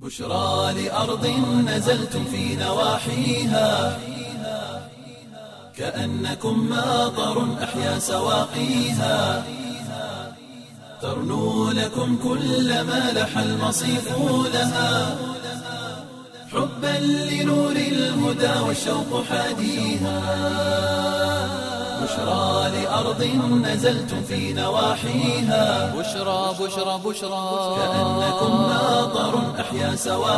بشرى لأرض نزلتم في نواحيها كأنكم ماطر أحيا سواقيها ترنو لكم كل ما لح المصيف لها حبا لنور الهدى والشوق حاديها بشرى لأرض نزلتم في نواحيها بشرى بشرى بشرى كأنكم ماطر أحيا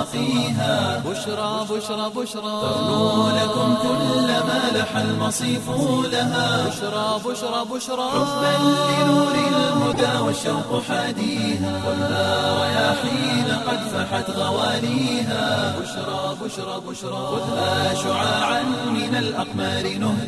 سواقيها بشرى بشرى بشرى ترنو لكم كل ما لح المصيف لها بشرى بشرى بشرى حبا لنور الهدى والشوق حاديها والنار رياحين قد فحت غواليها بشرى بشرى بشرى خذها شعاعا من الأقمار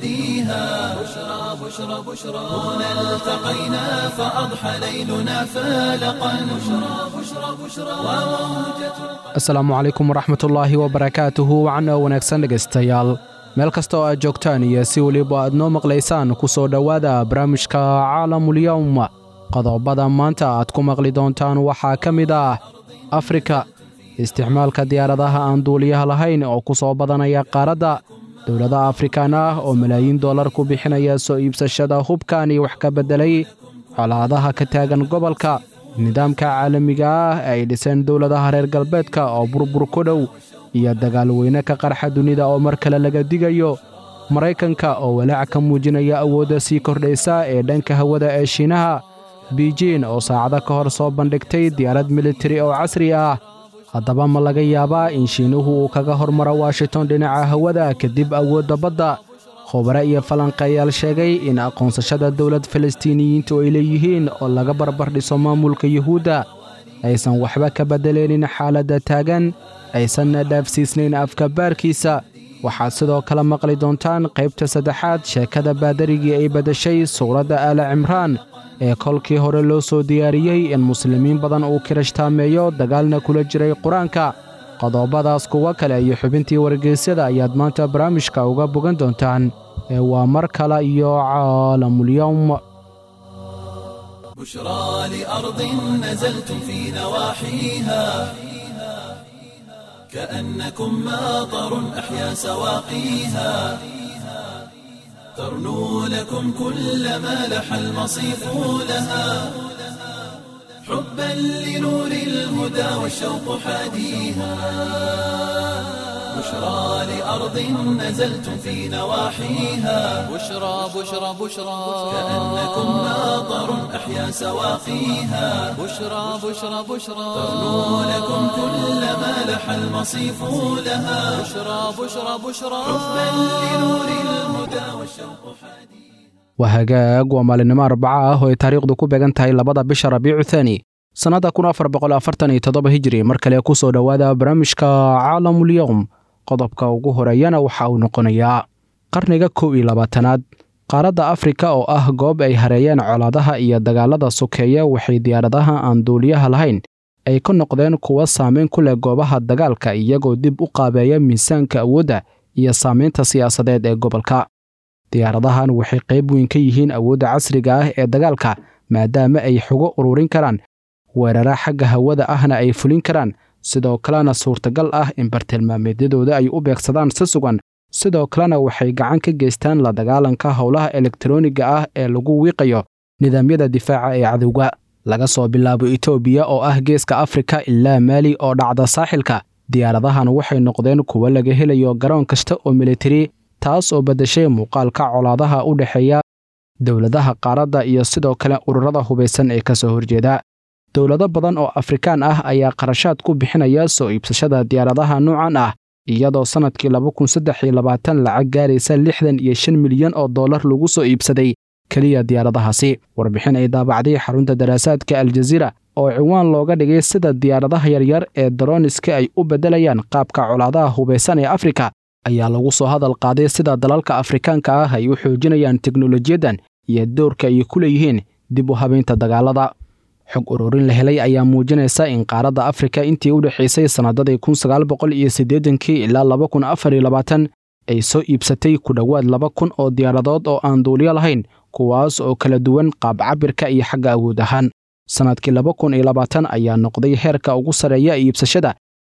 نهديها بشرى بشرى بشرى هنا التقينا فأضحى ليلنا فالقا بشرى بشرى بشرى وموجة asalaamu calaykum waraxmatullaahi wabarakaatuhu wacana wanaagsan dhegaystayaal meel kasta oo aad joogtaan iyo si weliba aad noo maqlaysaan ku soo dhowaada barnaamijka caalamulyowm qodobada maanta aad ku maqli doontaan waxaa ka mid ah afrika isticmaalka diyaaradaha aan duuliyaha lahayn oo ku soo badanaya qaaradda dowlada afrikaan ah oo malaayiin dollar ku bixinaya soo iibsashada hubkan iyo wax ka beddelay colaadaha ka taagan gobolka nidaamka caalamiga ah ee ay dhiseen dowladaha reer galbeedka oo burbur ku dhow iyo dagaal weyne ka qarxa dunida oo mar kale laga digayo maraykanka oo walaac ka muujinaya awoodda sii kordhaysa ee dhanka hawada ee shiinaha biijin oo saacado ka hor soo bandhigtay diyaarad militari oo casri ah haddaba ma laga yaabaa in shiinuhu uu kaga hormaro washington dhinaca hawada kadib awoodda badda khubare iyo falanqeeyaal sheegay in aqoonsashada dowlad falastiiniyiintu ay leeyihiin oo laga barbar dhiso maamulka yuhuudda aysan waxba ka beddeleynin xaaladda taagan aysanna dhaafsiisnayn afka baarkiisa waxaad sidoo kale maqli doontaan qaybta saddexaad sheekada baadarigii ay beddeshay suuradda aala cimraan ee kolkii hore loo soo diyaariyey in muslimiin badan uu kirashtaameeyo dagaalna kula jiray qur-aanka qodobadaas kuwa kale iyo xubintii wargeysyada ayaad maanta barnaamijka uga bogan doontaan ee waa mar kale iyo caalamulyowm بشرى لأرض نزلتم في نواحيها كأنكم ماطر أحيا سواقيها ترنو لكم كل ما لح المصيف لها حبا لنور الهدى والشوق حاديها بشرى لأرض نزلتم في نواحيها بشرى بشرى بشرى كأنكم ماطر أحيا سواقيها بشرى بشرى بشرى ترنو لكم كل ما لح المصيف لها بشرى بشرى بشرى حبا لنور الهدى والشوق حديث waa hagaag waa maalinimo arbaca ah oo ay taariikhdu ku beegan tahay labada bisha rabiicu thaani sannadda kun afar boqol afartan iyo toddoba hijiri mar kale ku soo dhowaada barnaamijka caalamulyowm qodobka ugu horeeyana waxa uu noqonayaa qarniga kow iyo labaatanaad qaaradda afrika oo ah goob ay hareeyeen colaadaha iyo dagaalada sokeeya waxay diyaaradaha aan duuliyaha lahayn ay ka noqdeen kuwa saameyn ku leh goobaha dagaalka iyagoo dib u qaabeeya miisaanka awoodda iyo saamaynta siyaasadeed ee gobolka diyaaradahan waxay qayb weyn ka yihiin awoodda casriga ah ee dagaalka maadaama ay xogo ururin karaan weerara xagga hawada ahna ay fulin karaan sidoo kalena suurtagal ah in bartilmaameedyadooda ay u beegsadaan si sugan sidoo kalena waxay gacan ka geystaan la dagaalanka howlaha elektarooniga ah ee lagu wiiqayo nidaamyada difaaca ee cadowga laga soo bilaabo etoobiya oo ah geeska afrika ilaa maali oo dhacda saaxilka diyaaradahan waxay noqdeen kuwo laga helayo garoon kasta oo militari taas oo beddeshay muuqaalka colaadaha u dhexeeya dowladaha qaaradda iyo sidoo kale ururada hubaysan ee ka soo horjeeda dowlado badan oo afrikaan ah ayaa qarashaad ku bixinaya soo iibsashada diyaaradaha noocan ah iyadoo sannadkii laba kun saddex iyo labaatan lacag gaaraysa lixdan iyo shan milyan oo dollar lagu soo iibsaday keliya diyaaradahaasi warbixin ay daabacday xarunta daraasaadka aljaziira oo ciwaan looga dhigay sida diyaaradaha yaryar ee daroniska ay u beddelayaan qaabka colaadaha hubaysan ee afrika ayaa lagu soo hadal qaaday sida dalalka afrikaanka ah ay u xoojinayaan teknolojiyaddan iyo doorka ay ku leeyihiin dib u habaynta dagaalada xog ururin la helay ayaa muujinaysa in qaaradda afrika intii u dhexaysay sannadadii kun sagaal boqol iyo siddeedankii ilaa laba kun afar iyo labaatan ay soo iibsatay ku dhowaad laba kun oo diyaaradood oo aan duuliyo lahayn kuwaas oo kala duwan qaab cabirka iyo xagga awood ahaan sannadkii laba kun iyo labaatan ayaa noqday heerka ugu sarreeya iibsashada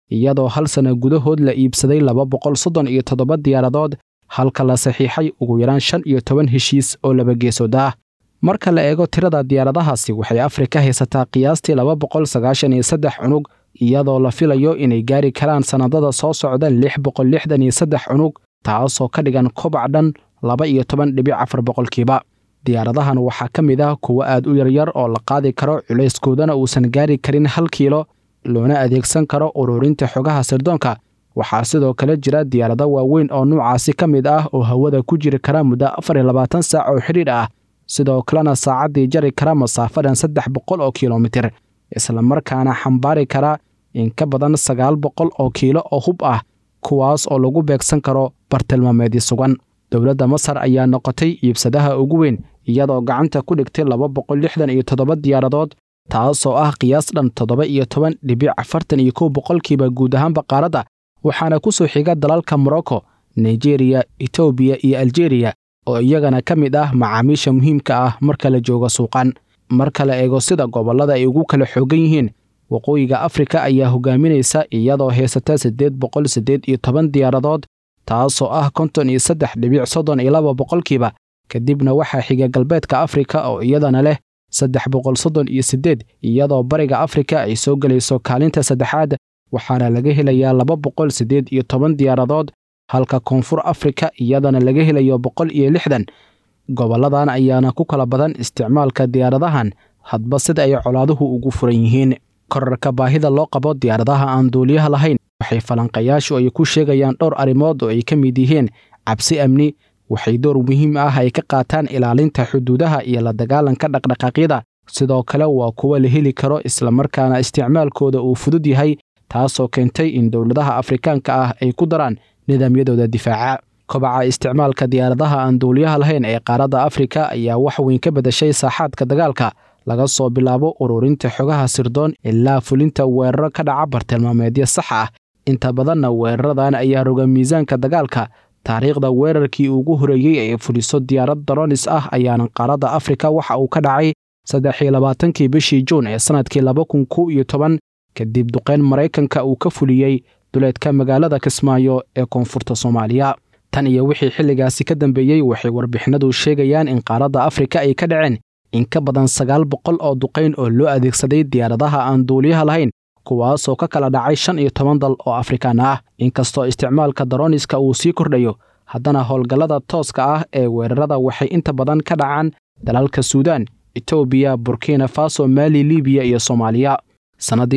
iyadoo hal sana gudahood la iibsaday laba boqol soddon iyo toddoba diyaaradood halka la saxiixay ugu yaraan shan iyo toban heshiis oo laba geesood ah marka la eego tirada diyaaradahaasi waxay afrika haysataa qiyaastii laba boqol sagaashan iyo saddex cunug iyadoo la filayo inay gaari karaan sannadada soo socda lix boqol lixdan iyo saddex cunug taasoo ka dhigan kobac dhan laba iyo toban dhibic afar boqolkiiba diyaaradahan waxaa ka mid ah kuwo aad u yaryar oo la qaadi karo culayskoodana uusan gaari karin hal kiilo loona adeegsan karo ururinta xogaha sirdoonka waxaa sidoo kale jira diyaarado waaweyn oo nuucaasi ka mid ah oo hawada ku jiri kara muddo afar iyo labaatan saac oo xidhiidh ah sidoo kalena saacaddii jari kara masaafadan saddex boqol oo kilomitir islamarkaana xambaari kara in ka badan sagaal boqol oo kiilo oo hub ah kuwaas oo lagu beegsan karo bartilmaameedii sugan dowladda masar ayaa noqotay iibsadaha ugu weyn iyadoo gacanta ku dhigtay laba boqol lixdan iyo toddoba diyaaradood taasoo ah qiyaas dhan toddoba iyo toban dhibic afartan iyo kow boqolkiiba guud ahaanba qaaradda waxaana ku soo xiga dalalka morocco nigeriya etoobiya iyo aljeeriya oo iyagana ka mid ah macaamiisha muhiimka ah marka la joogo suuqan marka la eego sida gobollada ay ugu kala xoogan yihiin waqooyiga afrika ayaa hogaaminaysa iyadoo haysata siddeed boqol siddeed iyo toban diyaaradood taasoo ah konton iyo saddex dhibic soddon iyo laba boqolkiiba kadibna waxaa xiga galbeedka afrika oo iyadana leh saddex boqol soddon iyo siddeed iyadoo bariga afrika ay soo gelayso kaalinta saddexaad waxaana laga helayaa laba boqol siddeed iyo toban diyaaradood halka koonfur afrika iyadana laga helayo boqol iyo lixdan gobolladan ayaana ku kala badan isticmaalka diyaaradahan hadba sida ay colaaduhu ugu furan yihiin korarka baahida loo qabo diyaaradaha aan duuliyaha lahayn waxay falanqayaashu ay ku sheegayaan dhowr arrimood oo ay ka mid yihiin cabsi amni waxay door muhiim ah ay ka qaataan ilaalinta xuduudaha iyo la dagaalanka dhaqdhaqaaqyada sidoo kale waa kuwa la heli karo islamarkaana isticmaalkooda uu fudud yahay taasoo keentay in dowladaha afrikaanka ah ay ku daraan nidaamyadooda difaaca kobaca isticmaalka diyaaradaha aan duuliyaha lahayn ee qaaradda afrika ayaa wax weyn ka bedashay saaxaadka dagaalka laga soo bilaabo ururinta xogaha sirdoon ilaa fulinta weeraro ka dhaca bartilmaameedyo sax ah inta badanna weeraradan ayaa roga miisaanka dagaalka taariikhda weerarkii ugu horeeyey ee fuliso diyaarad daronis ah ayaana qaaradda afrika waxa uu ka dhacay saddex iyo labaatankii bishii juun ee sannadkii laba kun kow iyo toban kadib duqeyn maraykanka uu ka fuliyey duleedka magaalada kismaayo ee koonfurta soomaaliya tan iyo wixii xilligaasi ka dambeeyey waxay warbixinadu sheegayaan in qaaradda afrika ay ka dhaceen in ka badan sagaal boqol oo duqayn oo loo adeegsaday diyaaradaha aan duuliyaha lahayn kuwaasoo ka kala dhacay shan iyo toban dal oo afrikaan ah inkastoo isticmaalka daroniska uu sii kordhayo haddana howlgallada tooska ah ee weerarada waxay inta badan ka dhacaan dalalka suudaan etoobiya burkina faso maali libiya iyo soomaaliya sannaddii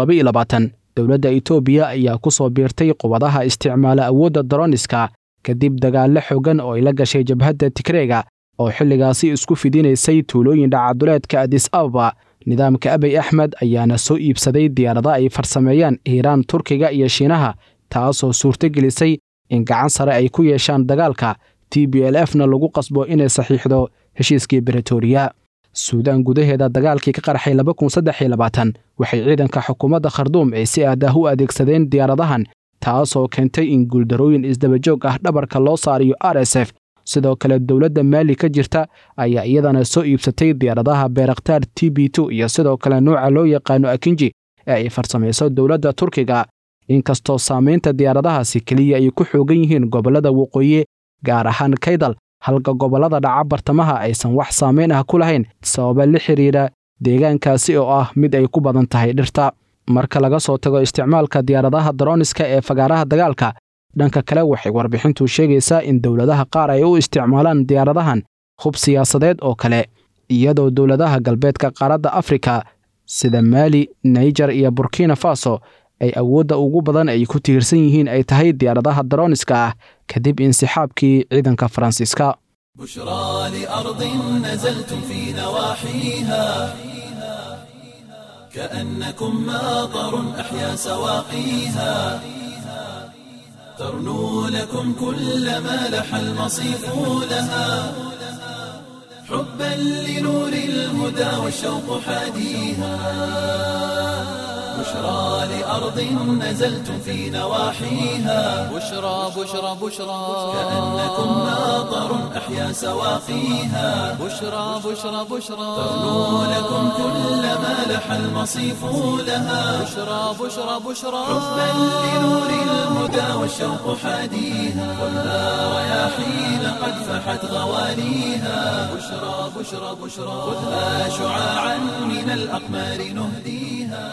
dowladda etoobiya ayaa ku soo biirtay qubadaha isticmaala awoodda daroniska kadib dagaallo xooggan oo ay la gashay jabhadda tigreega oo xilligaasi isku fidinaysay tuulooyin dhacaduleedka adis ababa nidaamka abey axmed ayaana soo iibsaday diyaarada ay farsameeyaan iiraan turkiga iyo shiinaha taasoo suurtogelisay in gacan sare ay ku yeeshaan dagaalka t b l f na lagu qasbo inay saxiixdo heshiiskii bretoria suudaan gudaheeda dagaalkii ka qarxay waxay ciidanka xukuumadda kharduum ay si aadah u adeegsadeen diyaaradahan taasoo keentay in guuldarooyin isdabajoog ah dhabarka loo saariyo r s f sidoo kale dowladda maali ka jirta ayaa iyadana soo iibsatay diyaaradaha beerakhtaar t b t iyo sidoo kale nuuca loo yaqaano akinji ee ay farsamayso dowladda turkiga inkastoo saamaynta diyaaradahaasi keliya ay ku xoogan yihiin gobollada waqooyi gaar ahaan kaydal halka gobollada dhaca bartamaha aysan wax saamayn ah ku lahayn sababa la xidhiidha deegaankaasi oo ah mid ay ku badan tahay dhirta marka laga soo tago isticmaalka diyaaradaha daroniska ee fagaaraha dagaalka dhanka kale waxay warbixintu sheegaysaa in dowladaha qaar ay u isticmaalaan diyaaradahan hub siyaasadeed oo kale iyadoo dowladaha galbeedka qaaradda afrika sida maali naijer iyo burkina faso ay awoodda ugu badan ay ku tiirsan yihiin ay tahay diyaaradaha daroniska ah kadib insixaabkii ciidanka faransiiska بشرى لأرض نزلتم في نواحيها كأنكم ماطر أحيا سواقيها ترنو لكم كل ما لح المصيف لها حبا لنور الهدى والشوق حاديها بشرى لأرض نزلتم في نواحيها بشرى بشرى بشرى كأنكم ناظر أحيا سواقيها بشرى بشرى بشرى تغنو لكم كل ما لح المصيف لها بشرى بشرى بشرى حبا لنور الهدى والشوق حاديها خذها رياحين قد فحت غواليها بشرى بشرى بشرى خذها شعاعا من الأقمار نهديها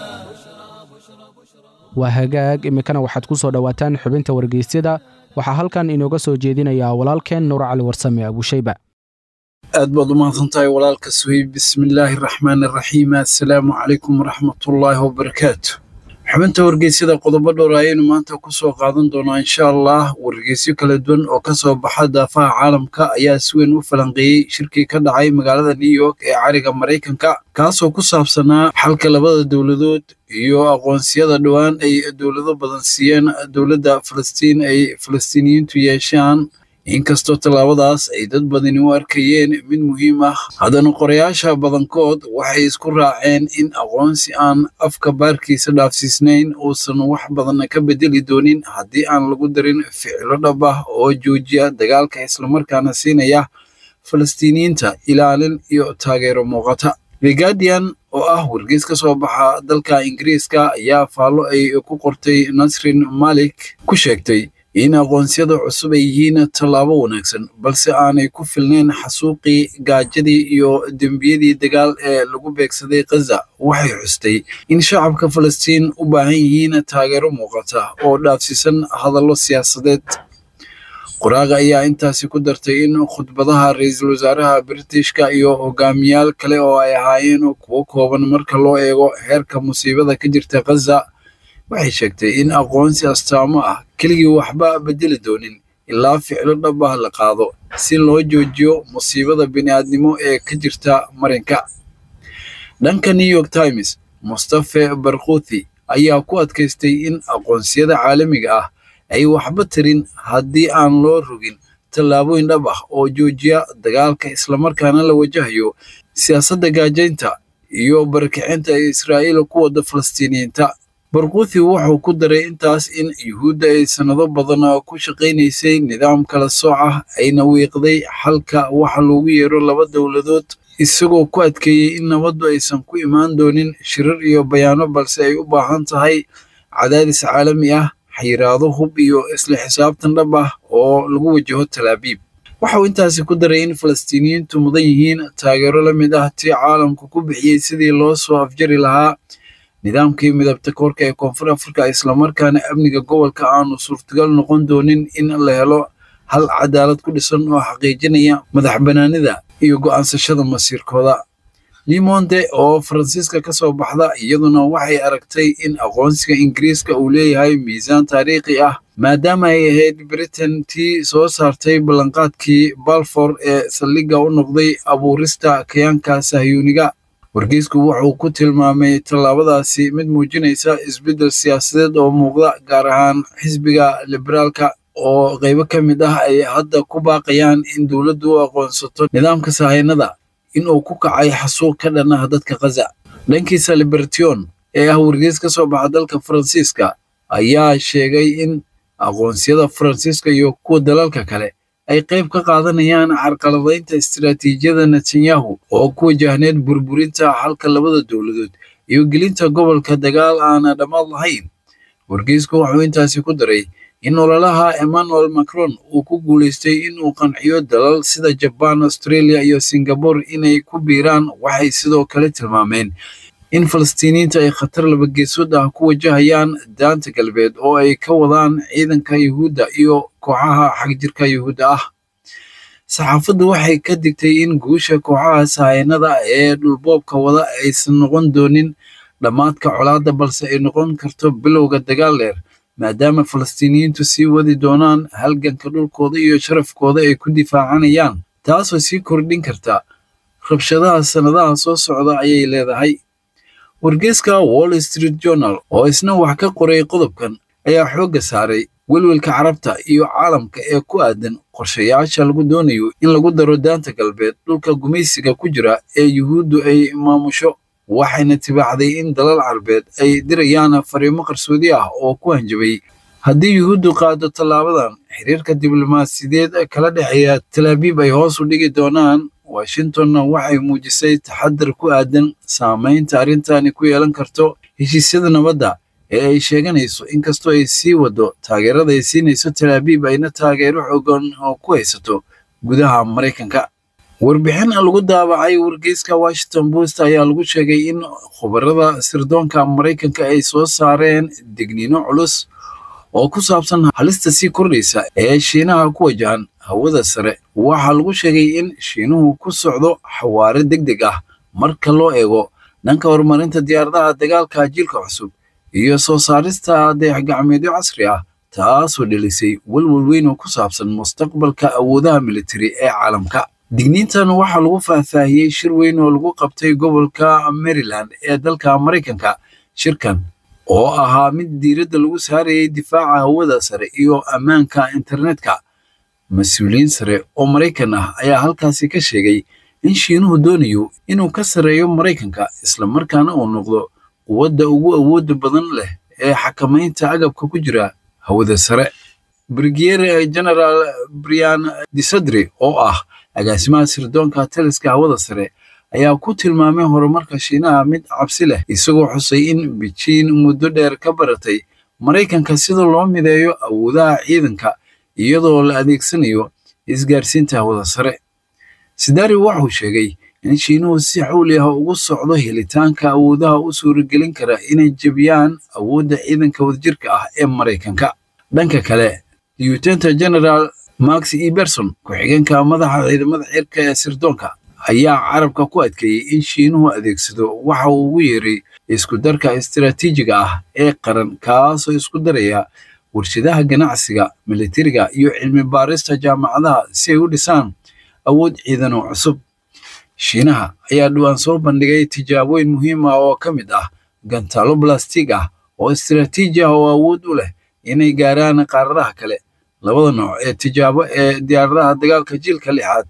waa hagaag iminkana waxaad ku soo dhowaataan xubinta wargeysyada waxaa halkan inooga soo jeedinayaa walaalkeen nuur cali warsame abuushayba aad baad u mahadsantahay walaalka suhayb bismillaahi araxmaani araxiim assalaamu calaykum waraxmatullaahi wabarakaatu xubinta wargeysyada qodobo dhowr ayaynu maanta ku soo qaadan doonaa insha allah wargeysyo kala duwan oo ka soo baxa daafaha caalamka ayaa si weyn u falanqeeyey shirkii ka dhacay magaalada new york ee cariga maraykanka kaasoo ku saabsanaa xalka labada dowladood iyo aqoonsiyada dhowaan ay dowlado badan siiyeen dowladda falastiin ay falastiiniyiintu yeeshaan inkastoo tallaabadaas ay dad badani u arkayeen mid muhiim ah haddana qorayaasha badankood waxay isku raaceen in aqoonsi aan afka baarkiisa dhaafsiisnayn uusan wax badan ka bedeli doonin haddii aan lagu darin ficilo dhab ah oo joojiya dagaalka islamarkaana siinaya falastiiniyiinta ilaalin iyo taageero muuqata the guardian oo ah wargeys ka soo baxa dalka ingiriiska ayaa faallo ay ku qortay nasrin malik ku sheegtay in aqoonsiyada cusub ay yihiin tallaabo wanaagsan balse aanay ku filnayn xasuuqii gaajadii iyo dembiyadii dagaal ee lagu beegsaday khaza waxay xustay in shacabka falastiin u baahan yihiin taageero muuqata oo dhaafsiisan hadallo siyaasadeed qoraaga ayaa intaasi ku dartay in khudbadaha ra-iisul wasaaraha britishka iyo hogaamiyaal kale oo ay ahaayeen kuwo kooban marka loo eego heerka musiibada ka jirta khaza waxay sheegtay in aqoonsi astaamo ah keligii waxba bedeli doonin ilaa ficlo dhab ah la qaado si loo joojiyo musiibada bini'aadnimo ee ka jirta marinka dhanka new york times mustafe barkuthi ayaa ku adkaystay in aqoonsiyada caalamiga ah ay waxba tirin haddii aan loo rogin tallaabooyin dhab ah oo joojiya dagaalka islamarkaana la wajahayo siyaasadda gaajaynta iyo barakicinta ee israa'iil ku wada falastiiniyiinta barkuthi wuxuu ku daray intaas in yuhuudda ay sannado badan ku shaqaynaysay nidaam kala sooc ah ayna wiiqday xalka waxa loogu yeero laba dowladood isagoo ku adkeeyey in nabaddu aysan ku imaan doonin shirar iyo bayaano balse ay u baahan tahay cadaadis caalami ah xayiraado hub iyo isla xisaabtan dhab ah oo lagu wajaho talaabiib waxauu intaasi ku daray in falastiiniyiintu mudan yihiin taageero la mid ah tii caalamku ku bixiyey sidii loo soo afjari lahaa nidaamkii midabta koorka ee koonfur afrika islamarkaana amniga gobolka aanu suurtagal noqon doonin in la helo hal cadaalad ku dhisan oo xaqiijinaya madax banaanida iyo go'aansashada masiirkooda limonde oo faransiiska ka soo baxda iyaduna waxay aragtay in aqoonsiga ingiriiska uu leeyahay miisaan taariikhi ah maadaama ay ahayd britain tii soo saartay ballanqaadkii balfor ee saldhigga u noqday abuurista kayaanka sahyuuniga wargeysku wuxuu ku tilmaamay tallaabadaasi mid muujinaysa isbeddel siyaasadeed oo muuqda gaar ahaan xisbiga liberaalka oo qaybo ka mid ah ay hadda ku baaqayaan in dowladdu u aqoonsato nidaamka sahaynada in uu ku kacay xasuuq ka dhan ah dadka khaza dhankiisa libertion ee ah wargeys ka soo baxa dalka faransiiska ayaa sheegay in aqoonsiyada faransiiska iyo kuwa dalalka kale ay qayb ka qaadanayaan carqaladaynta istiraatiijiyada netanyahu oo ku wajahneed burburinta xalka labada dowladood iyo gelinta gobolka dagaal aana dhammaad lahayn wargeysku wuxuu intaasi ku daray in ololaha emmanuel macron uu ku guulaystay inuu qanciyo dalal sida jabaan australia iyo singabore inay ku biiraan waxay sidoo kale tilmaameen in falastiiniyiinta ay khatar labageesood ah ku wajahayaan daanta galbeed oo ay ka wadaan ciidanka yuhuudda iyo kooxaha xagjirka yuhuudda ah saxaafaddu waxay ka digtay in guusha kooxaha sahaynada ee dhulboobka wada aysan noqon doonin dhammaadka colaadda balse ay noqon karto bilowga dagaal dheer maadaama falastiiniyiintu sii wadi doonaan halganka dhulkooda iyo sharafkooda ay ku difaacanayaan taasoo sii kordhin karta rabshadaha sannadaha soo socda ayay leedahay wargeeska wall street journal oo isna wax ka qoray qodobkan ayaa xoogga saaray welwelka carabta iyo caalamka ee ku aadan qorshayaasha lagu doonayo in lagu daro daanta galbeed dhulka gumaysiga ku jira ee yuhuuddu ay maamusho waxayna tibaaxday in dalal carbeed ay dirayaan fariimo qarsoodi ah oo ku hanjabay haddii yuhuuddu qaado tallaabadan xiriirka diblomaasiyadeed kala dhexeeya talaabiib ay hoos u dhigi doonaan washingtonna waxay muujisay taxadar ku aadan saamaynta arrintani ku yeelan karto heshiisyada nabadda ee ay sheeganayso inkastoo ay sii wado taageerada ay siinayso talaabiib ayna taageero xoogan oo ku haysato gudaha maraykanka warbixin lagu daabacay wargeyska washington post ayaa lagu sheegay in khubarada sirdoonka maraykanka ay soo saareen digniino culus oo ku saabsan halista sii kordhaysa ee shiinaha ku wajahan hawada sare waxaa lagu sheegay in shiinuhu ku socdo xawaare deg deg ah marka loo eego dhanka horumarinta diyaaradaha dagaalka jiilka cusub iyo soo saarista dayax-gacmeedyo casri ah taasoo dhelisay welwel weyn oo ku saabsan mustaqbalka awoodaha militari ee caalamka digniintan waxaa lagu faahfaahiyey shir weyn oo lagu qabtay gobolka maryland ee dalka maraykanka shirkan oo ahaa mid diiradda lagu saarayay difaaca hawada sare iyo ammaanka internetka mas-uuliyiin sare oo maraykan ah ayaa halkaasi ka sheegay in shiinuhu doonayo inuu ka sarreeyo maraykanka islamarkaana uu noqdo quwadda ugu awoodda badan leh ee xakamaynta agabka ku jira hawada sare brigiere general brian disadri oo ah agaasimaha sirdoonka taliska hawada sare ayaa ku tilmaamay horumarka shiinaha mid cabsi leh isagoo xusay in bijiin muddo dheer ka baratay maraykanka sida loo mideeyo awoodaha ciidanka iyadoo la adeegsanayo isgaarsiinta hawada sare sidari wuxuu sheegay in shiinuhu si xawli ah ugu socdo helitaanka awoodaha u suuragelin kara inay jebiyaan awoodda ciidanka wadajirka ah ee maraykanka dhanka kale lieutenant general max eberson ku-xigeenka madaxa ciidamada cirka ee sirdoonka ayaa carabka ku adkeeyey in shiinuhu adeegsado waxa uu ugu yeeray isku darka istiraatiijiga ah ee qaran kaasoo isku daraya warshadaha ganacsiga militariga iyo cilmi baarista jaamacadaha si ay u dhisaan awood ciidan oo cusub shiinaha ayaa dhowaan soo bandhigay tijaabooyin muhiim ah oo ka mid ah gantaalo balastig ah oo istiraatiiji ah oo awood u leh inay gaaraan qaaradaha kale labada nooc ee tijaabo ee diyaaradaha dagaalka jiilka lixaad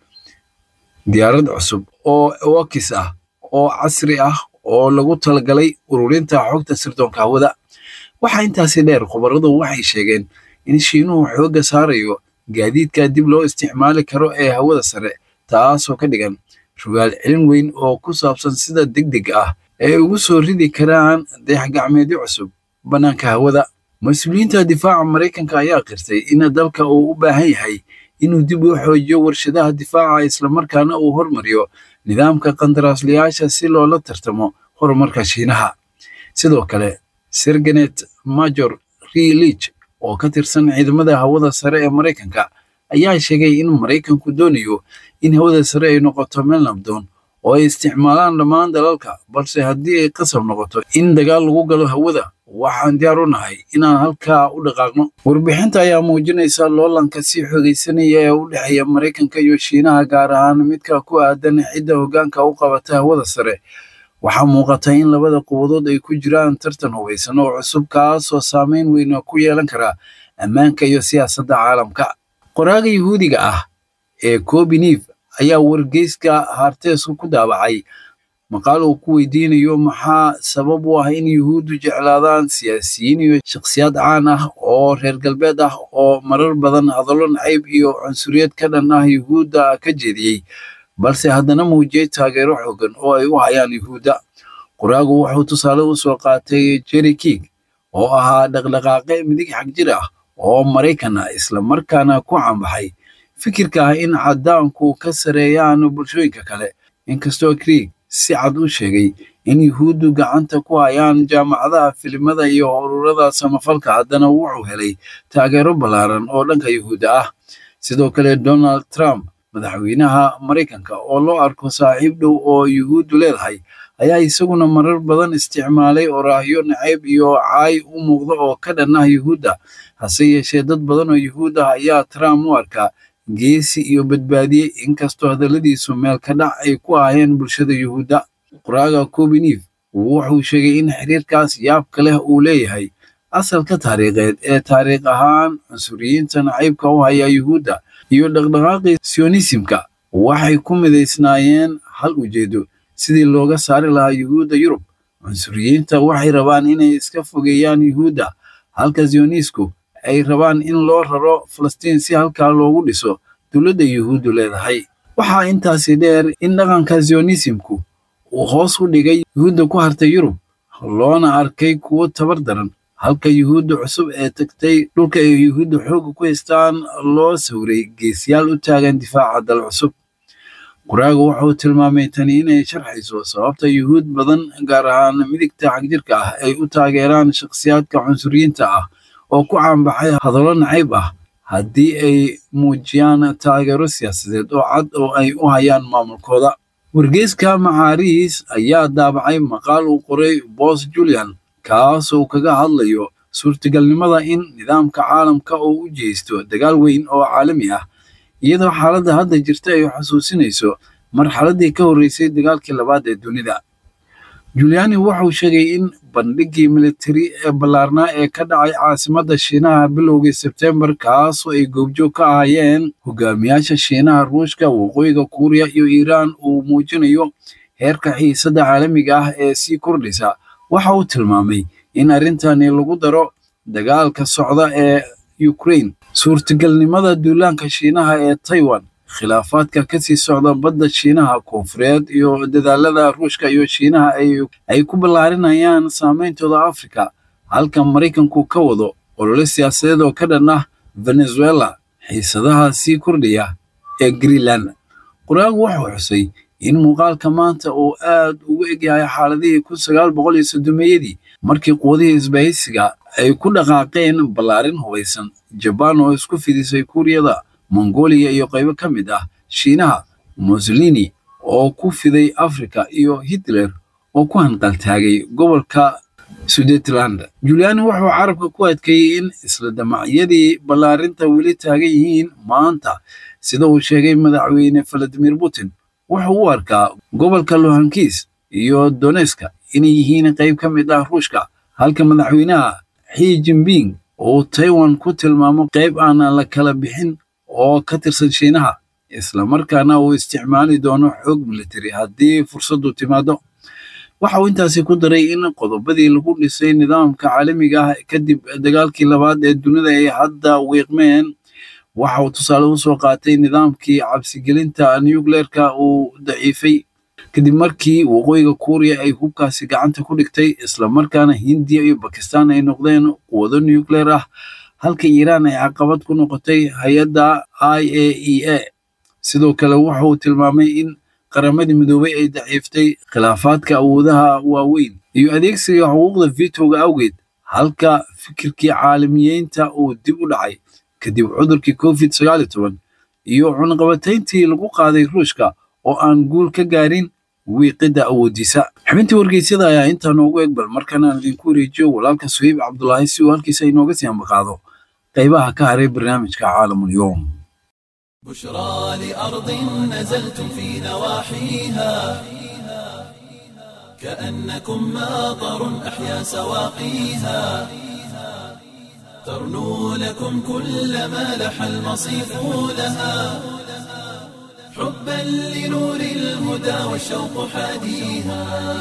diyaarad cusub oo wakis ah oo casri ah oo lagu talagalay ururinta xogta sirdoonka hawada waxaa intaasi dheer khubaradu waxay sheegeen in shiinuhu xoogga saarayo gaadiidka dib loo isticmaali karo ee hawada sare taasoo ka dhigan rugaal celin weyn oo ku saabsan sida deg deg ah ay ugu soo ridi karaan dayax-gacmeedyo cusub bannaanka hawada mas-uuliyiinta difaaca maraykanka ayaa qirtay in dalka uu u baahan yahay inuu dib u xoojiyo warshadaha difaaca islamarkaana uu hormariyo nidaamka qandaraaslayaasha si loola tartamo horumarka shiinaha sidoo kale sergenet major rilich oo ka tirsan ciidamada hawada sare ee maraykanka ayaa sheegay in maraykanku doonayo in hawada sare ay noqoto meel nabdoon oo ay isticmaalaan dhammaan dalalka balse haddii ay qasab noqoto in dagaal lagu galo hawada waxaan diyaar u nahay inaan halkaa u dhaqaaqno warbixinta ayaa muujinaysa loolanka sii xoogaysanaya ee u dhexeeya maraykanka iyo shiinaha gaar ahaan midka ku aadan cidda hoggaanka u qabata hawada sare waxaa muuqata in labada quwadood ay ku jiraan tartan hubaysan oo cusub kaasoo saameyn weyn ku yeelan kara ammaanka iyo siyaasadda caalamka qoraaga yuhuudiga ah ee kobiniv ayaa wargeyska harteesku ku daabacay maqaal uu ku weydiinayo maxaa sabab u ah in yuhuuddu jeclaadaan siyaasiyiin iyo shakhsiyaad caan ah oo reer galbeed ah oo marar badan hadallo nacayb iyo cunsuriyad ka dhan ah yuhuudda ka jeediyey balse haddana muujiyey taageero xoogan oo ay u hayaan yuhuudda qoraagu wuxuu tusaale u soo qaatay jerry king oo ahaa dhaqdhaqaaqe midig xag jir ah oo maraykan ah islamarkaana ku caanbaxay fikirka ah in caddaanku ka sareeyaan bulshooyinka kale inkastoo krieg si cad u sheegay in yuhuuddu gacanta ku hayaan jaamacadaha filimada iyo ururada samafalka haddana wuxuu helay taageero ballaaran oo dhanka yuhuudda ah sidoo kale donald trump madaxweynaha maraykanka oo loo arko saaxiib dhow oo yuhuuddu leedahay ayaa isaguna marar badan isticmaalay oraahyo nacayb iyo caay u muuqda oo ka dhan ah yuhuudda hase yeeshee dad badan oo yuhuud ah ayaa trump u arkaa geesi iyo badbaadiye inkastoo hadalladiisu meel ka dhac ay ku ahayeen bulshada yuhuudda qoraaga kobiniv wuxuu sheegay in xiriirkaas yaabka leh uu leeyahay asalka taariikheed ee taariikh ahaan cunsuriyiinta nacaybka u haya yuhuudda iyo dhaqdhaqaaqii sionisimka waxay ku midaysnaayeen hal ujeedo sidii looga saari lahaa yuhuudda yurub cunsuriyiinta waxay rabaan inay iska fogeeyaan yuhuudda halka zionisku ay rabaan in loo raro falastiin si halkaa loogu dhiso dowladda yuhuuddu leedahay waxaa intaasi dheer in dhaqanka zionisimku uu hoos u dhigay yuhuudda ku hartay yurub loona arkay kuwo tabar daran halka yuhuudda cusub ee tagtay dhulka ay yuhuudda xoogga ku haystaan loo sawray geesiyaal u taagan difaaca dal cusub qoraagu wuxuu tilmaamay tani inay sharxayso sababta yuhuud badan gaar ahaan midigta xagjirka ah ay u taageeraan shakhsiyaadka cunsuriyiinta ah oo ku caanbaxay hadallo nacayb ah haddii ay muujiyaan taageero siyaasadeed oo cad oo ay u hayaan maamulkooda wargeyska macaariis ayaa daabacay maqaal uu qoray boos julian kaasoo kaga hadlayo suurtagalnimada in nidaamka caalamka uu u jeysto dagaal weyn oo caalami ah iyadoo xaaladda hadda jirta ay xusuusinayso marxaladdii ka horreysay dagaalkii labaad ee dunida juliani wuxuu sheegay in bandhiggii militari ee ballaarnaa ee ka dhacay caasimadda shiinaha bilowgii sebtembar kaasoo ay goobjoog ka ahaayeen hogaamiyaasha shiinaha ruushka waqooyiga kuuriya iyo iiraan uu muujinayo heerka xiisadda caalamiga ah ee sii kordhaysa waxa uu tilmaamay in arrintani lagu daro dagaalka socda ee ukraine suurtagalnimada duulaanka shiinaha ee taiwan khilaafaadka ka sii socda badda shiinaha koonfureed iyo dadaalada ruushka iyo shiinaha ay ku ballaarinayaan saameyntooda afrika halka maraykanku ka wado olole siyaasadeed oo ka dhan ah venezuela xiisadaha sii kordhaya ee greenland qoraagu wuxuu xusay in muuqaalka maanta uu aad ugu egyahay xaaladihii kun sagaal boqol iyo soddomeeyadii markii quwadihii isbahaysiga ay ku dhaqaaqeen ballaarin hubaysan jabaan oo isku fidisay kuuriyada mongooliya iyo qaybo ka mid ah shiinaha mussolini oo ku fiday afrika iyo hitler oo ku hanqaltaagay gobolka sudeetland juliani wuxuu carabka ku adkeeyey in isla damacyadii ballaarinta weli taagan yihiin maanta sida uu sheegay madaxweyne valadimir putin wuxuu u arkaa gobolka lohankis iyo doneska inay yihiin qayb ka mid ah ruushka halka madaxweynaha xi jinping uu taiwan ku tilmaamo qayb aanan la kala bixin oo ka tirsan shiinaha islamarkaana uu isticmaali doono xoog militari haddii fursaddu timaado waxa uu intaasi ku daray in qodobadii lagu dhisay nidaamka caalamiga ah kadib dagaalkii labaad ee dunida ay hadda wiiqmeen waxa uu tusaale u soo qaatay nidaamkii cabsigelinta nucleerka uu daciifay kadib markii waqooyiga kuuriya ay hubkaasi gacanta ku dhigtay islamarkaana hindiya iyo bakistan ay noqdeen quwado nucleer ah halka iiraan ay caqabad ku noqotay hay-adda i a e a sidoo kale waxa uu tilmaamay in qaramadii midoobay ay daciiftay khilaafaadka awoodaha waaweyn iyo adeegsiga xuquuqda vitoga awgeed halka fikirkii caalamiyeynta uu dib u dhacay kadib cudurkii covid sagaal iyo toban iyo cunaqabatayntii lagu qaaday ruushka oo aan guul ka gaarin wiiqidda awoodiisa xubintii wargeysyada ayaa intaa noogu eg bal markana aan idinku wareejiyo walaalka suheyb cabdulaahi si uu halkiisa inooga sii ambaqaado qaybaha ka haray barnaamijka caalamulyoom بشرى لأرض نزلتم في نواحيها كأنكم ماطر أحيا سواقيها ترنو لكم كل ما لح المصيف لها حبا لنور الهدى والشوق حاديها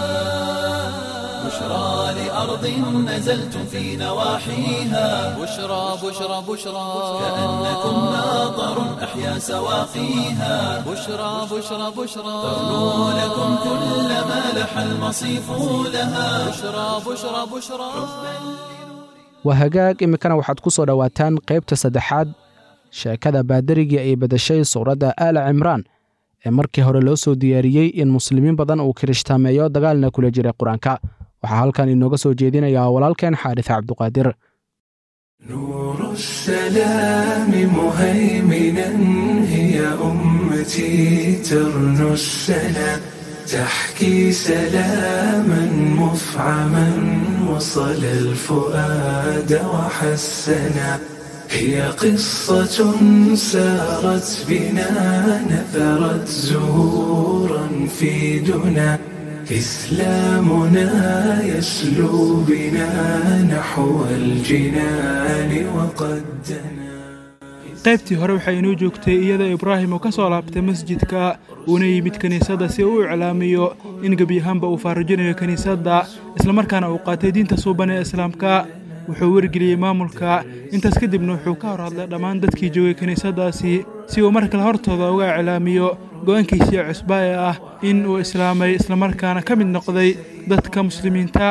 بشرى لأرض نزلتم في نواحيها بشرى بشرى بشرى كأنكم ماطر أحيا سواقيها بشرى بشرى بشرى ترنو لكم كل ما لح المصيف لها بشرى بشرى بشرى waa hagaag iminkana waxaad ku soo dhowaataan qaybta saddexaad sheekada baadarigii ay bedeshay suuradda aala cimraan ee markii hore loo soo diyaariyey in muslimiin badan uu kirishhtaameeyo dagaalna kula jiray qur-aanka waxaa halkan inooga soo jeedinayaa walaalkeen xaadis cabduqaadir نور السلام مهيمنا هي أمتي ترنو السلام تحكي سلاما مفعما وصل الفؤاد وحسنا هي قصة سارت بنا نثرت زهورا في دنا إسلامنا يسلو بنا نحو الجنان وقد دنا qaybtii hore waxay inoo joogtay iyadoo ibraahim uu ka soo laabtay masjidka uuna yimid kiniisadda si uu u iclaamiyo in gebi ahaanba uu faarujinayo kiniisadda islamarkaana uu qaatay diinta suuban ee islaamka wuxuu wargeliyey maamulka intaas kadibna wuxuu ka hor hadlay dhammaan dadkii joogay kiniisaddaasi si uu mar kale hortooda uga iclaamiyo go'aankiisii cusba ee ah in uu islaamay islamarkaana ka mid noqday dadka muslimiinta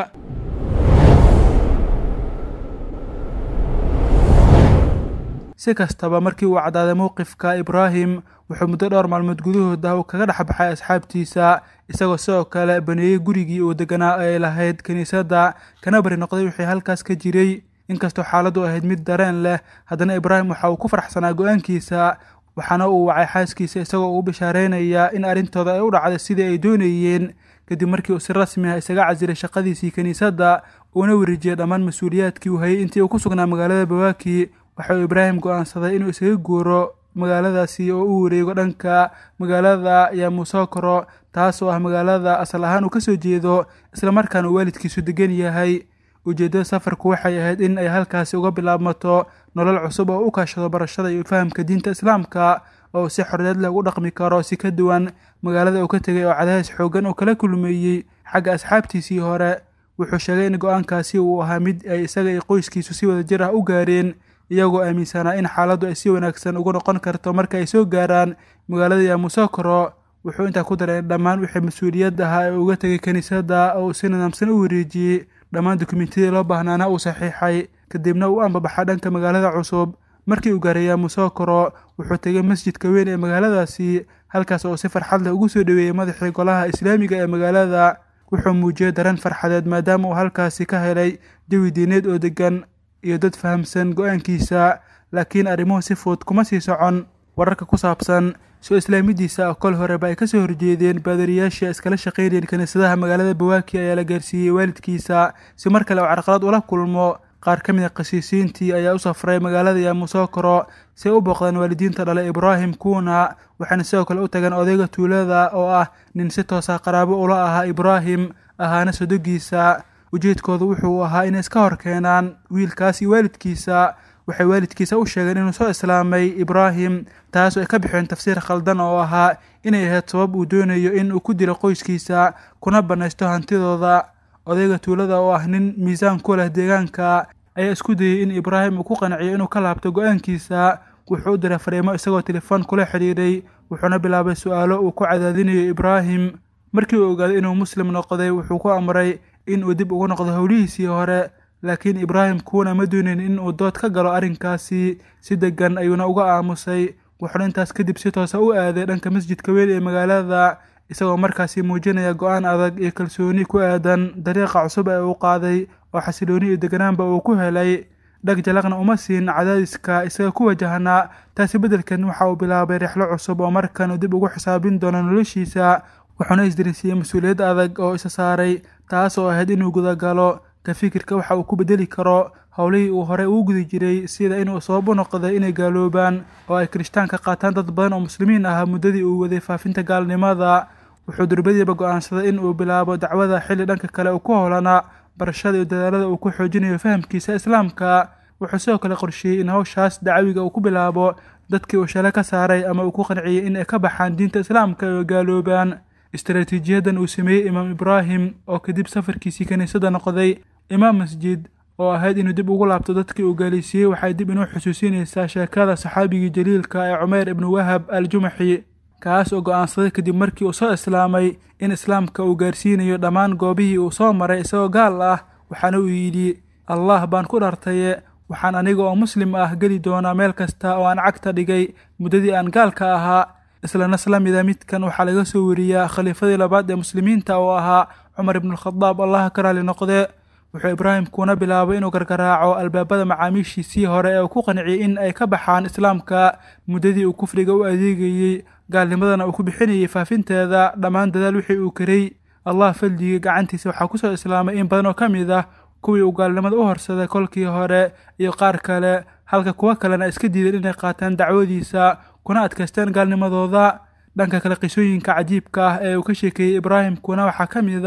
si kastaba markii uu caddaaday mowqifka ibraahim wuxuu muddo dhowr maalmood gudahooda uu kaga dhex baxay asxaabtiisa isagoo sidoo kale baneeyey gurigii uu deganaa ay lahayd kiniisadda kana bari noqday wixii halkaas ka jiray inkastoo xaaladdu ahayd mid dareen leh haddana ibraahim waxa uu ku faraxsanaa go'aankiisa waxaana uu wacay xaaskiisa isagoo uu bishaaraynaya in arrintooda ay u dhacday sidii ay doonayeen kadib markii uu si rasmi ah isaga casilay shaqadiisii kiniisadda uuna wareejiyey dhammaan mas-uuliyaadkii uu hayay intii uu ku sugnaa magaalada bawaaki waxa uu ibraahim go'aansaday inuu isaga guuro magaaladaasi oo u wareego dhanka magaalada yamusokoro taas oo ah magaalada asal ahaan uu ka soo jeedo islamarkaana uu waalidkiisu degan yahay ujeeddada safarku waxay ahayd in ay halkaasi uga bilaabmato nolol cusub oo u kaashado barashada iyo fahamka diinta islaamka oo si xorriyad leh ugu dhaqmi karo si ka duwan magaalada uu ka tegay oo cadaadis xooggan oo kala kulmeeyey xagga asxaabtiisii hore wuxuu sheegay in go'aankaasi uu ahaa mid ay isaga iyo qoyskiisu si wadajir ah u gaareen iyagoo aaminsanaa in xaaladdu ay si wanaagsan ugu noqon karto marka ay soo gaaraan magaalada yamusokoro wuxuu intaa ku daray in dhammaan wixii mas-uuliyad ahaa ee uga tegay kiniisadda oo uu si nidaamsan u wareejiyey dhammaan dukumentiyadii loo baahnaana uu saxiixay kadibna uu ambabaxa dhanka magaalada cusub markii uu gaaray yamusokoro wuxuu tegay masjidka weyn ee magaaladaasi halkaas oo si farxad leh ugu soo dhoweeyey madaxii golaha islaamiga ee magaalada wuxuu muujiyey dareen farxadeed maadaama uu halkaasi ka helay jawi diineed oo deggan iyo dad fahamsan go'aankiisa laakiin arrimuhu si fudud kuma sii socon wararka ku saabsan soo islaamidiisa oo kol horeba ay ka soo horjeedeen baadariyaashii iskala shaqaynayeen kiniisadaha magaalada bawaaki ayaa la gaarsiiyey waalidkiisa si mar kale uu carqalad ula kulmo qaar ka mid a khasiisiintii ayaa u safray magaalada yamusokoro si ay u booqdaan waalidiinta dhalay ibraahim kuuna waxaana sidoo kale u tageen odayga tuulada oo ah nin si toosa qaraabo ula ahaa ibraahim ahaana sodogiisa ujeedkoodu wuxuu ahaa inay iska hor keenaan wiilkaas iyo waalidkiisa waxay waalidkiisa u sheegeen inuu soo islaamay ibraahim taas oo ay ka bixeen tafsiir khaldan oo ahaa inay ahayd sabab uu doonayo in uu ku dilo qoyskiisa kuna bannaysto hantidooda odayga tuulada oo ah nin miisaan ku leh deegaanka ayaa isku dayey in ibraahim uu ku qanciyo inuu ka laabto go'aankiisa wuxuu u diray fariimo isagoo telefoon kula xidhiidhay wuxuuna bilaabay su'aalo uu ku cadaadinayo ibraahim markii uu ogaaday inuu muslim noqday wuxuu ku amray in uu dib ugu noqdo howlihiisii hore laakiin ibraahim kuuna ma doonin in uu dood ka galo arrinkaasi si deggan ayuuna uga aamusay wuxuuna intaas kadib si toosa u aaday dhanka masjidka weyn ee magaalada isagoo markaasi muujinaya go'aan adag iyo kalsooni ku aadan dariiqa cusub ee uu qaaday oo xasilooni iyo deganaanba uu ku helay dhag jalaqna uma siin cadaadiska isaga ku wajahnaa taasi beddelkeed waxa uu bilaabay rixlo cusub oo markan uu dib ugu xisaabin doono noloshiisa wuxuuna isdarisiiyey mas-uuliyad adag oo isa saaray taas oo ahayd inuu gudagalo ka fikirka waxa uu ku bedeli karo howlihii uu horey ugu gudi jiray sida inuu sabab u noqday inay gaaloobaan oo ay kirishtaanka qaataan dad badan oo muslimiin ahaa muddadii uu waday faafinta gaalnimada wuxuu durbadiiba go'aansaday in uu bilaabo dacwada xilli dhanka kale uu ku howlanaa barashada iyo dadaalada uu ku xoojinayo fahamkiisa islaamka wuxuu sidoo kale qorsheeyey in hawshaas dacawiga uu ku bilaabo dadkii uu shale ka saaray ama uu ku qanciyey in ay ka baxaan diinta islaamka oo gaaloobaan istaraatiijiyadan uu sameeyey imaam ibraahim oo kadib safarkiisii kiniisadda noqday imaam masjid oo ahayd inuu dib ugu laabto dadkii uu gaalisiiyey waxay dib inuu xusuusinaysaa sheekada saxaabigii jaliilka ee cumayr ibnu wahab al jumaxi kaas oo go'aansaday kadib markii uu soo islaamay in islaamka uu gaarsiinayo dhammaan goobihii uu soo maray isagoo gaal ah waxaana uu yidhi allah baan ku dhartaye waxaan aniga oo muslim ah geli doonaa meel kasta oo aan cagta dhigay muddadii aan gaalka ahaa isla nas la mida midkan waxaa laga soo wariyaa khaliifadii labaad ee muslimiinta oo ahaa cumar ibnualkhadaab allah ka raali noqde wuxuu ibraahim kuuna bilaabay inuu gargaraaco albaabada macaamiishiisii hore ee uu ku qanciyey in ay ka baxaan islaamka muddadii uu kufriga u adeegayey gaalnimadana uu ku bixinayay faafinteeda dhammaan dadaal wixii uu karay allah faldigii gacantiisa waxaa ku soo islaamay in badan oo ka mid ah kuwii uu gaalnimada u horsaday kolkii hore iyo qaar kale halka kuwo kalena iska diideen inay qaataan dacwadiisa kuna adkaysteen gaalnimadooda dhanka kale qisooyinka cajiibka ah ee uu ka sheekeeyey ibraahim kuna waxaa ka mid ah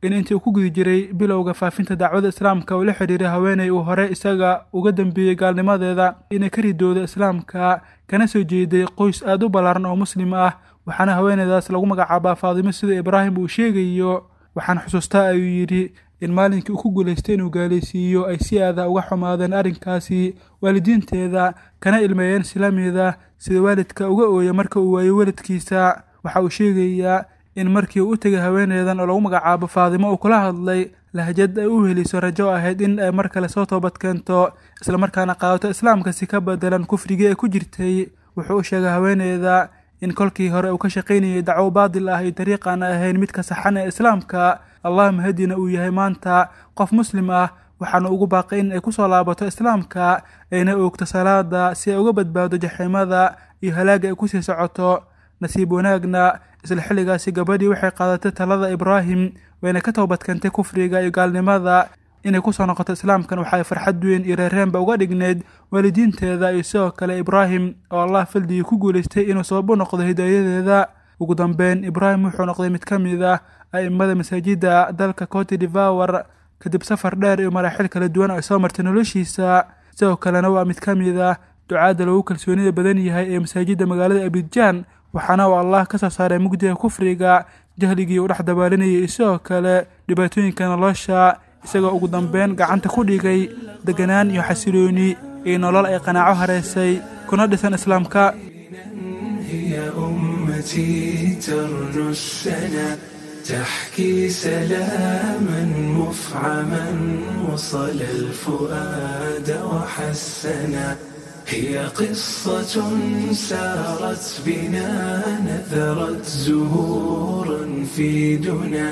in intii uu ku guda jiray bilowga faafinta dacwada islaamka uu la xidhiiray haweenay uu hore isaga uga dambeeyey gaalnimadeeda inay ka ridooda islaamka kana soo jeeday qoys aada u ballaaran oo muslim ah waxaana haweeneydaas lagu magacaabaa faadimo sida ibraahim uu sheegayo waxaan xusuustaa ayuu yidhi in maalinkii uu ku guulaystay inuu gaalaysiiyo ay si aada uga xumaadeen arrinkaasi waalidiinteeda kana ilmeeyeen islaamiyada sida waalidka uga ooya marka uu waayo weladkiisa waxa uu sheegayaa in markii uu u tegay haweeneydan oo lagu magacaabo faadimo uu kula hadlay lahjad ay u heliso rajo ahayd in ay mar kale soo toobad keento islamarkaana qaadato islaamka si ka bedelan kufrigii ay ku jirtay wuxuu u sheegay haweeneyda in kolkii hore uu ka shaqaynayay dacwo baadil ah iyo dariiqaan ahayn midka saxan ee islaamka allah mahadina uu yahay maanta qof muslim ah waxaana ugu baaqay in ay ku soo laabato islaamka ayna oogto salaada si ay uga badbaado jaxiimada iyo halaaga ay kusii socoto nasiib wanaagna isla xilligaasi gabadhii waxay qaadatay talada ibraahim wayna ka toobadkeentay kufriga iyo gaalnimada inay kusoo noqoto islaamkan waxaay farxad weyn iyo reereenba uga dhigneyd waalidiinteeda iyo sidoo kale ibraahim oo allah faldigii ku guulaystay inuu sabab u noqdo hidaayadeeda ugu dambeyn ibraahim wuxuu noqday mid ka mid ah a'immada masaajidda dalka cote devawar kadib safar dheer iyo maraaxil kala duwan ay soo martay noloshiisa sidoo kalena waa mid ka mid ah ducaadda lagu kalsoonida badan yahay ee masaajidda magaalada abidjaan waxaana uu allah ka soo saaray mugdiga kufriga jahligii uu dhex dabaalinayay iyo sidoo kale dhibaatooyinka nolosha isagoo ugu dambeyn gacanta ku dhigay deganaan iyo xasilooni iyo nolol ay qanaaco hareysay kuna dhisan islaamka هي أمتي ترنو السنا تحكي سلاما مفعما وصل الفؤاد وحسنا هي قصة سارت بنا نثرت زهورا في دنا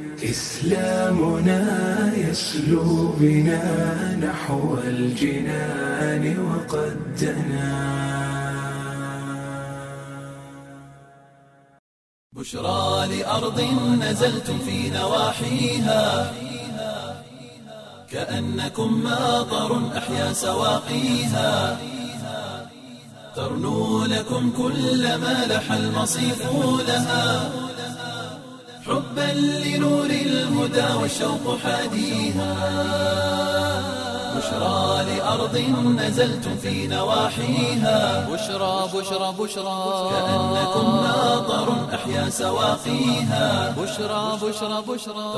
إسلامنا يسلو بنا نحو الجنان وقد دنا بشرى لأرض نزلتم في نواحيها كأنكم ماطر أحيا سواقيها ترنو لكم كل ما لح المصيف لها حبا لنور الهدى والشوق حاديها بشرى لأرض نزلتم في نواحيها بشرى بشرى بشرى كأنكم ماطر أحيا سواقيها بشرى بشرى بشرى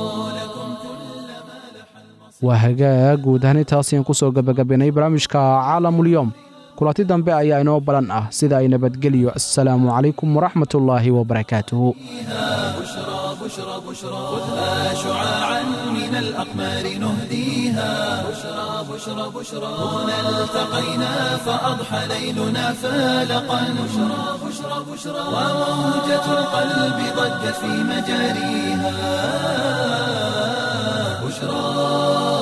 waa hagaag guud ahaan intaas ayaan ku soo gebagabaynay barnaamijka caalamulyoom kulanti dambe ayaa inoo balan ah sida ay nabadgeliyo assalaamu calaykum waraxmatullaahi wabarakaatuhu بشرى بشرى بشرى خذها شعاعا من الأقمار نهديها بشرى بشرى بشرى هنا التقينا فأضحى ليلنا فالقا بشرى بشرى بشرى وموجة القلب ضجت في مجاريها بشرى